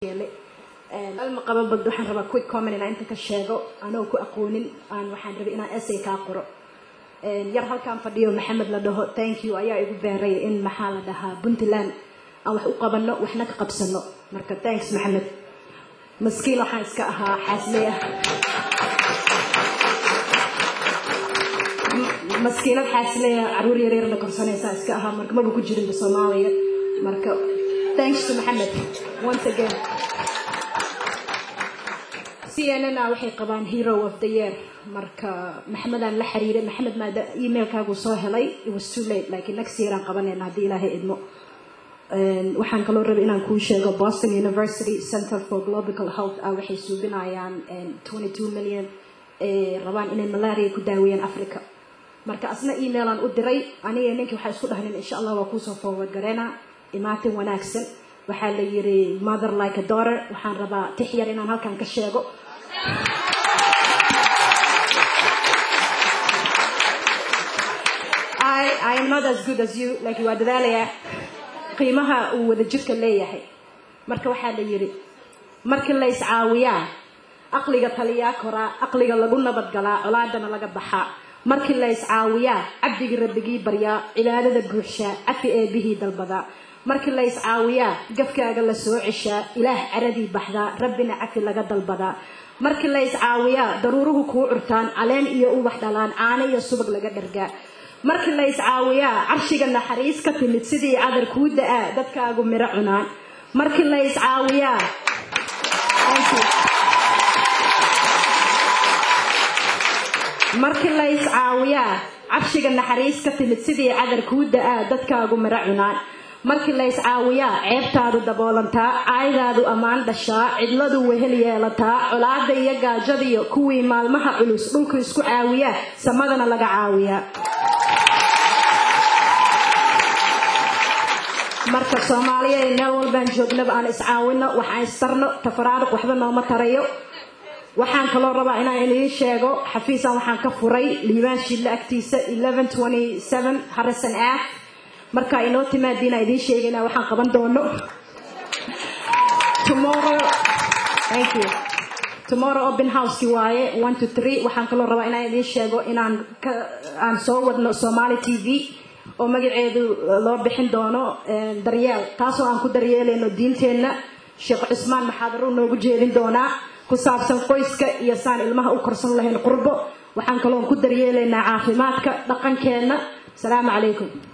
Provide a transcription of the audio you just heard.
alma qaba bad waxaan rabaa quick comment inaan inta ka sheego anoo ku aqoonin aan waxaan rabay inaan essay kaa qoro yar halkaan fadhiyo maxamed la dhaho thank you ayaa igu beeray in maxaa la dhahaa puntland aan wax u qabano waxna ka qabsano marka thanks maxamed maskiin waxaan iska ahaa xaasley ah maskiinad xaasley ah caruur yaryarna korsanaysaa iska ahaa marka maba ku jirinba soomaaliya marka thanks to maxamed once again cnn a waxay qabaan hero of the year marka maxamedaan la xiriiray maxamed maada emailkaagu soo helay it was too late laakiin next year aan qabanayna haddii ilaahay idmo waxaan kaloo rabay inaan kuu sheego boston university center for global health ah waxay suubinayaan twenty two million ee rabaan inay malaria ku daaweeyaan africa marka asna emailaan u diray aniga ninkii waxaa isku dhahnin insha allah waa kuusoo forward gareena imaatin wanaagsan waxaa la yiri mother like a daughter waxaan rabaa tix yar inaan halkan ka sheego I, I am not as good as you laakiin waa dadaalayaa qiimaha uu wada jirka leeyahay marka waxaa la yidhi markii la iscaawiyaa aqliga taliyaa koraa aqliga lagu nabadgalaa colaadana laga baxaa markii la iscaawiyaa cabdigii rabbigii baryaa cibaadada buuxshaa cafi eebihii dalbadaa markii la iscaawiyaa gafkaaga la soo ceshaa ilaah caradii baxdaa rabbina cafi laga dalbadaa markii la iscaawiyaa daruuruhu kuu curtaan caleen iyo ubax dhalaan caano iyo subag laga dhargaa markii la iscaawiyaa carshiga naxariis ka timid sidii cadar kuu da-aa dadkaagu miro cunaan markii la iscaawiyaa markii la iscaawiyaa carshiga naxariis ka timid sidii cadar kuu da-aa dadkaagu miro cunaan markii la iscaawiyaa ceebtaadu daboolantaa caaydaadu ammaan dhashaa cidladu wehel yeelataa colaada iyo gaajadiyo kuwii maalmaha culus dhulku isku caawiyaa samadana laga caawiyaa marka soomaaliya meel walbaan joognaba aan iscaawino waxaan istarno tafaraaruq waxba nooma tarayo waxaan kaloo rabaa inaan idiin sheego xafiisan waxaan ka furay liibaan shidle agtiisa harrison aac marka inoo timaadiina idiin sheegayna waxaan qaban doono tomorrow open houseki waaye one to three waxaan kaloo rabaa inaan idiin sheego inaan aan soo wadno somali t v oo magaceedu loo bixin doono daryeel taasoo aan ku daryeelayno diinteenna sheekh cusmaan maxaadaro noogu jeedin doonaa ku saabsan qoyska iyo saan ilmaha u korsan lahayn qurbo waxaan kaloon ku daryeelaynaa caafimaadka dhaqankeenna asalaamu calaykum